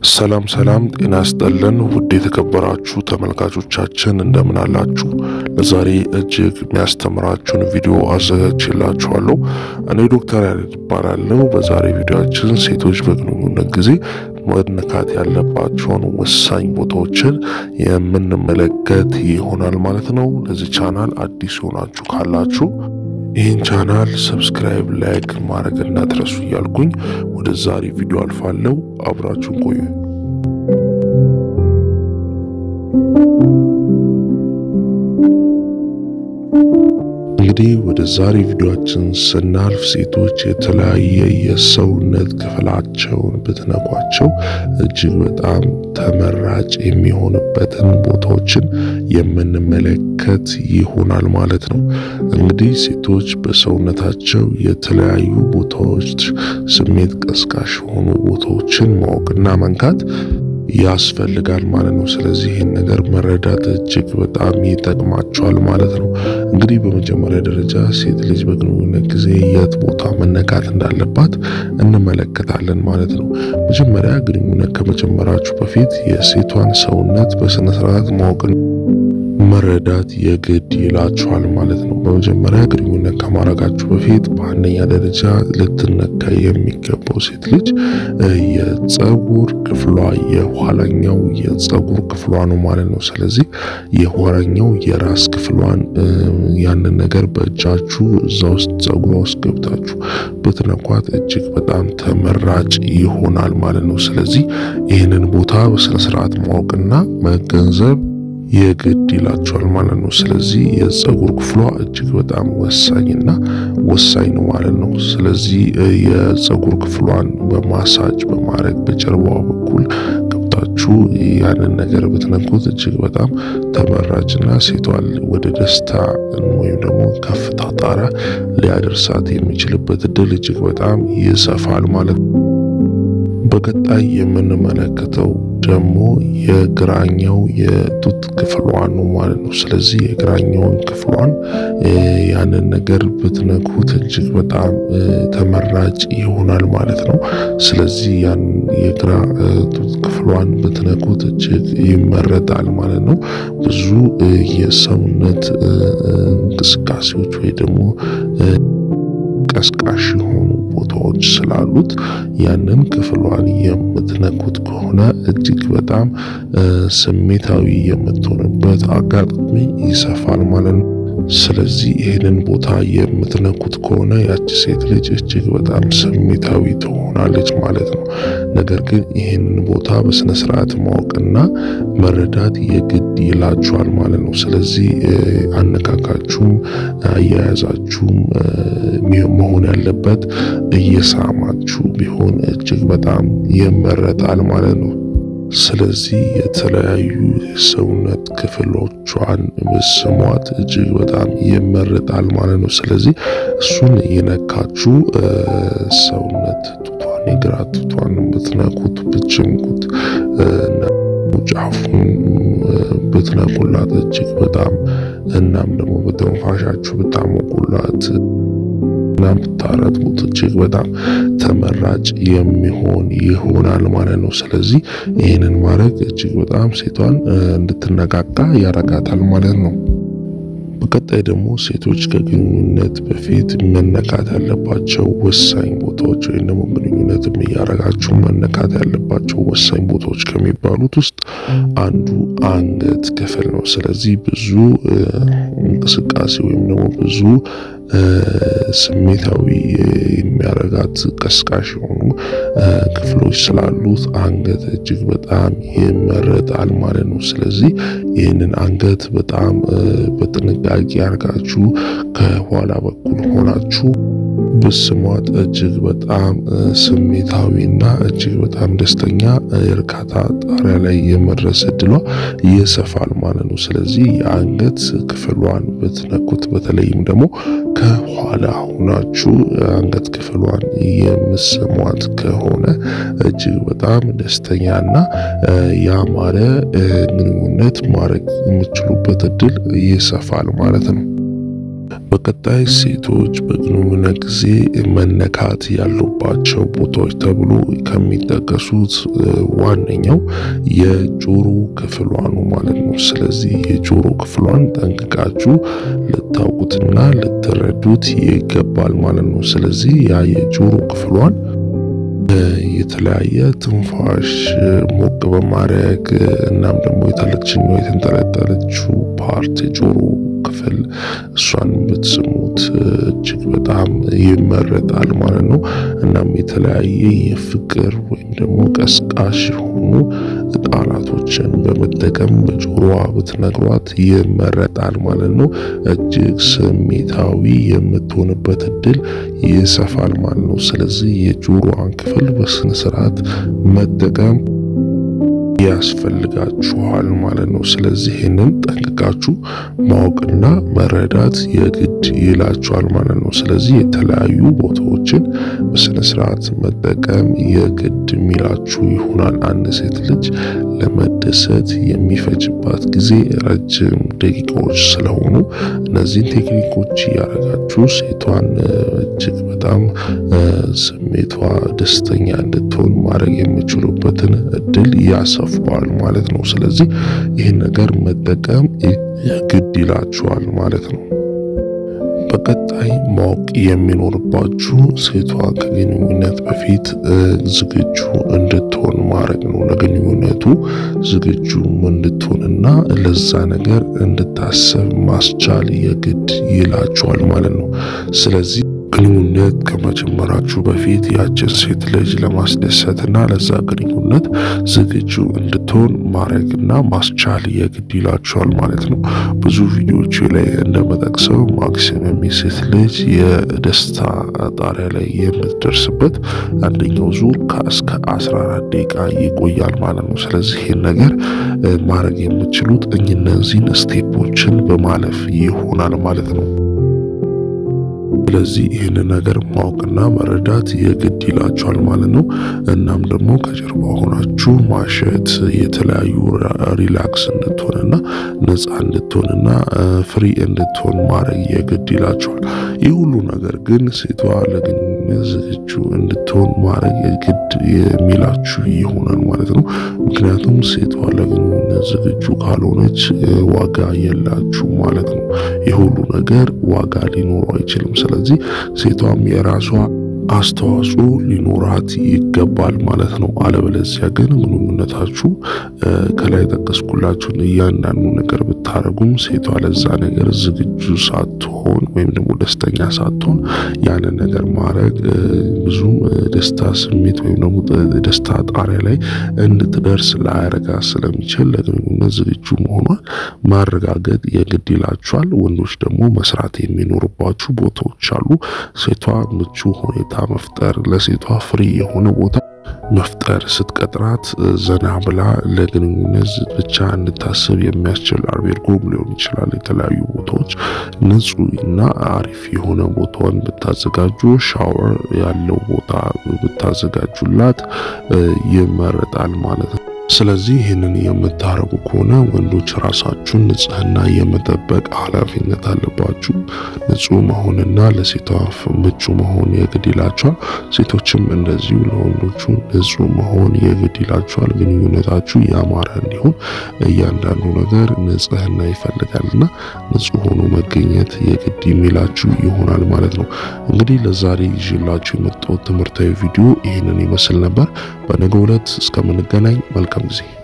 ሰላም ሰላም፣ ጤና ይስጥልን ውድ የተከበራችሁ ተመልካቾቻችን እንደምን አላችሁ? ለዛሬ እጅግ የሚያስተምራችሁን ቪዲዮ አዘጋጅቼላችኋለሁ። እኔ ዶክተር ያሬድ እባላለሁ። በዛሬ ቪዲዮአችን ሴቶች በግንኙነት ጊዜ መነካት ያለባቸውን ወሳኝ ቦታዎችን የምንመለከት ይሆናል ማለት ነው። ለዚህ ቻናል አዲስ ሆናችሁ ካላችሁ ይህን ቻናል ሰብስክራይብ፣ ላይክ ማድረግ እንዳትረሱ እያልኩኝ ወደ ዛሬ ቪዲዮ አልፋለሁ። አብራችሁን ቆዩ። እንግዲህ ወደ ዛሬ ቪዲዮአችን ስናልፍ ሴቶች የተለያየ የሰውነት ክፍላቸውን ብትነኳቸው እጅግ በጣም ተመራጭ የሚሆንበትን ቦታዎችን የምንመለከት ይሆናል ማለት ነው። እንግዲህ ሴቶች በሰውነታቸው የተለያዩ ቦታዎች ስሜት ቀስቃሽ የሆኑ ቦታዎችን ማወቅና መንካት ያስፈልጋል ማለት ነው። ስለዚህ ይህን ነገር መረዳት እጅግ በጣም ይጠቅማቸዋል ማለት ነው። እንግዲህ በመጀመሪያ ደረጃ ሴት ልጅ በግንኙነት ጊዜ የት ቦታ መነካት እንዳለባት እንመለከታለን ማለት ነው። መጀመሪያ ግንኙነት ከመጀመራችሁ በፊት የሴቷን ሰውነት በስነ ስርዓት ማወቅን መረዳት የግድ ይላችኋል ማለት ነው። በመጀመሪያ ግንኙነት ከማድረጋችሁ በፊት በአንደኛ ደረጃ ልትነካ የሚገባው ሴት ልጅ የጸጉር ክፍሏ የኋላኛው የጸጉር ክፍሏ ነው ማለት ነው። ስለዚህ የኋላኛው የራስ ክፍሏን ያንን ነገር በእጃችሁ እዛ ውስጥ ጸጉሯ ውስጥ ገብታችሁ ብትነኳት እጅግ በጣም ተመራጭ ይሆናል ማለት ነው። ስለዚህ ይህንን ቦታ በስነስርዓት ማወቅና መገንዘብ የግድ ይላቸዋል ማለት ነው። ስለዚህ የጸጉር ክፍሏ እጅግ በጣም ወሳኝና ወሳኝ ነው ማለት ነው። ስለዚህ የጸጉር ክፍሏን በማሳጅ በማድረግ በጀርባዋ በኩል ገብታችሁ ያንን ነገር ብትነኩት እጅግ በጣም ተመራጭና ሴቷን ወደ ደስታ ወይም ደግሞ ከፍታ ጣራ ሊያደርሳት የሚችልበት እድል እጅግ በጣም ይሰፋል ማለት ነው። በቀጣይ የምንመለከተው ደግሞ የግራኛው የጡት ክፍሏን ነው ማለት ነው። ስለዚህ የግራኛውን ክፍሏን ያንን ነገር ብትነኩት እጅግ በጣም ተመራጭ ይሆናል ማለት ነው። ስለዚህ ያን የግራ ጡት ክፍሏን ብትነኩት እጅግ ይመረጣል ማለት ነው። ብዙ የሰውነት እንቅስቃሴዎች ወይ ደግሞ ቀስቃሽ የሆኑ ቦታዎች ስላሉት ያንን ክፍሏን የምትነኩት ከሆነ እጅግ በጣም ስሜታዊ የምትሆንበት አጋጣሚ ይሰፋል ማለት ነው። ስለዚህ ይህንን ቦታ የምትነኩት ከሆነ ያቺ ሴት ልጅ እጅግ በጣም ስሜታዊ ትሆናለች ማለት ነው። ነገር ግን ይህንን ቦታ በስነ ስርዓት ማወቅና መረዳት የግድ ይላችኋል ማለት ነው። ስለዚህ አነካካችሁም አያያዛችሁም መሆን ያለበት እየሳማችሁ ቢሆን እጅግ በጣም ይመረጣል ማለት ነው። ስለዚህ የተለያዩ የሰውነት ክፍሎቿን ስሟት እጅግ በጣም ይመረጣል ማለት ነው። ስለዚህ እሱን የነካችሁ ሰውነት ጡቷን፣ የግራ ጡቷን ብትነኩት ብትጭምቁት ጫፉን ብትነቁላት እጅግ በጣም እናም ደግሞ በትንፋሻችሁ ብታሞቁላት እና ብታረጥቡት እጅግ በጣም ተመራጭ የሚሆን ይሆናል ማለት ነው። ስለዚህ ይህንን ማድረግ እጅግ በጣም ሴቷን እንድትነቃቃ ያረጋታል ማለት ነው። በቀጣይ ደግሞ ሴቶች ከግንኙነት በፊት መነካት ያለባቸው ወሳኝ ቦታዎች ወይም ደግሞ ግንኙነትም እያረጋችሁ መነካት ያለባቸው ወሳኝ ቦታዎች ከሚባሉት ውስጥ አንዱ አንገት ክፍል ነው። ስለዚህ ብዙ እንቅስቃሴ ወይም ደግሞ ብዙ ስሜታዊ የሚያረጋት ቀስቃሽ የሆኑ ክፍሎች ስላሉት አንገት እጅግ በጣም ይመረጣል ማለት ነው። ስለዚህ ይህንን አንገት በጣም በጥንቃቄ አርጋችሁ ከኋላ በኩል ሆናችሁ ብስሟት እጅግ በጣም ስሜታዊና እጅግ በጣም ደስተኛ እርካታ ጣሪያ ላይ የመድረስ እድሏ ይሰፋል ማለት ነው። ስለዚህ የአንገት ክፍሏን ብትነኩት በተለይም ደግሞ ከኋላ ሆናችሁ አንገት ክፍሏን የምስሟት ከሆነ እጅግ በጣም ደስተኛና ያማረ ግንኙነት ማድረግ የምችሉበት እድል ይሰፋል ማለት ነው። በቀጣይ ሴቶች በግንኙነት ጊዜ መነካት ያሉባቸው ቦታዎች ተብሎ ከሚጠቀሱት ዋነኛው የጆሮ ክፍሏ ነው ማለት ነው። ስለዚህ የጆሮ ክፍሏን ጠንቅቃችሁ ልታውቁትና ልትረዱት ይገባል ማለት ነው። ስለዚህ ያ የጆሮ ክፍሏን የተለያየ ትንፋሽ ሞቅ በማድረግ እናም ደግሞ የታለችኛው የተንጠለጠለችው ፓርት የጆሮ ክፍል እሷን ብትስሙት እጅግ በጣም ይመረጣል ማለት ነው። እናም የተለያየ የፍቅር ወይም ደግሞ ቀስቃሽ የሆኑ ቃላቶችን በመጠቀም በጆሮዋ ብትነግሯት ይመረጣል ማለት ነው። እጅግ ስሜታዊ የምትሆንበት እድል ይሰፋል ማለት ነው። ስለዚህ የጆሮዋን ክፍል በስነ ስርዓት መጠቀም ያስፈልጋችኋል ማለት ነው። ስለዚህ ይህንን ጠንቅቃችሁ ማወቅና መረዳት የግድ ይላችኋል ማለት ነው። ስለዚህ የተለያዩ ቦታዎችን በስነ ስርዓት መጠቀም የግድ የሚላችሁ ይሆናል። አንድ ሴት ልጅ ለመደሰት የሚፈጅባት ጊዜ ረጅም ደቂቃዎች ስለሆኑ እነዚህን ቴክኒኮች እያደረጋችሁ ሴቷን እጅግ በጣም ስሜቷ ደስተኛ እንድትሆን ማድረግ የሚችሉበትን እድል ያሰፋዋል ማለት ነው። ስለዚህ ይህን ነገር መጠቀም ግድ ይላችኋል ማለት ነው። በቀጣይ ማወቅ የሚኖርባችሁ ሴቷ ከግንኙነት በፊት ዝግጁ እንድትሆን ማድረግ ነው። ለግንኙነቱ ዝግጁ እንድትሆንና ለዛ ነገር እንድታሰብ ማስቻል የግድ ይላችኋል ማለት ነው። ስለዚህ ግንኙነት ከመጀመራችሁ በፊት ያችን ሴት ልጅ ለማስደሰትና ለዛ ግንኙነት ዝግጁ እንድትሆን ማድረግና ማስቻል የግድ ይላችኋል ማለት ነው። ብዙ ቪዲዮዎች ላይ እንደመጠቅሰው ማክሲመም የሴት ልጅ የደስታ ጣሪያ ላይ የምትደርስበት አንደኛው ዙር ከእስከ 14 ደቂቃ ይቆያል ማለት ነው። ስለዚህ ይህን ነገር ማድረግ የምችሉት እነዚህን ስቴፖችን በማለፍ ይሆናል ማለት ነው። ስለዚህ ይህን ነገር ማወቅና መረዳት የግድ ይላችኋል ማለት ነው። እናም ደግሞ ከጀርባ ሆናችሁ ማሸት የተለያዩ ሪላክስ እንድትሆንና ነፃ እንድትሆንና ፍሪ እንድትሆን ማድረግ የግድ ይላችኋል። ይህ ሁሉ ነገር ግን ሴቷ ለግንኙነት ዝግጁ እንድትሆን ማድረግ የግድ የሚላችሁ ይሆናል ማለት ነው። ምክንያቱም ሴቷ ለግንኙነት ዝግጁ ካልሆነች ዋጋ የላችሁ ማለት ነው። የሁሉ ነገር ዋጋ ሊኖረው አይችልም። ስለዚህ ሴቷም የራሷ አስተዋጽኦ ሊኖራት ይገባል ማለት ነው። አለበለዚያ ግን ግንኙነታችሁ ከላይ ጠቀስኩላችሁን እያንዳንዱ ነገር ብታደርጉም ሴቷ ለዛ ነገር ዝግጁ ሳትሆን ወይም ደግሞ ደስተኛ ሳትሆን ያንን ነገር ማድረግ ብዙም ደስታ ስሜት ወይም ደግሞ ደስታ ጣሪያ ላይ እንድትደርስ ላያረጋ ስለሚችል ለግንኙነት ዝግጁ መሆኗን ማረጋገጥ የግድ ይላችኋል። ወንዶች ደግሞ መስራት የሚኖርባችሁ ቦታዎች አሉ። ሴቷ ምቹ ሁኔታ መፍጠር ለሴቷ ፍሪ የሆነ ቦታ መፍጠር ስትቀጥራት ዘና ብላ ለግንኙነት ብቻ እንድታስብ የሚያስችል አልቤርጎም ሊሆን ይችላል። የተለያዩ ቦታዎች ንጹህ እና አሪፍ የሆነ ቦታውን ብታዘጋጁ፣ ሻወር ያለው ቦታ ብታዘጋጁላት ይመረጣል ማለት ነው። ስለዚህ ይህንን የምታረጉ ከሆነ ወንዶች ራሳችሁን ንጽህና የመጠበቅ ኃላፊነት አለባችሁ። ንጹህ መሆንና ለሴቷ ምቹ መሆን የግድ ይላቸዋል። ሴቶችም እንደዚሁ ለወንዶቹ ንጹህ መሆን የግድ ይላቸዋል። ግንኙነታችሁ ያማረ እንዲሆን እያንዳንዱ ነገር ንጽህና ይፈልጋልና ንጹህ ሆኖ መገኘት የግድ የሚላችሁ ይሆናል ማለት ነው። እንግዲህ ለዛሬ ይዤላችሁ የመጣሁት ትምህርታዊ ቪዲዮ ይህንን ይመስል ነበር። በነገው ዕለት እስከምንገናኝ መልካም ጊዜ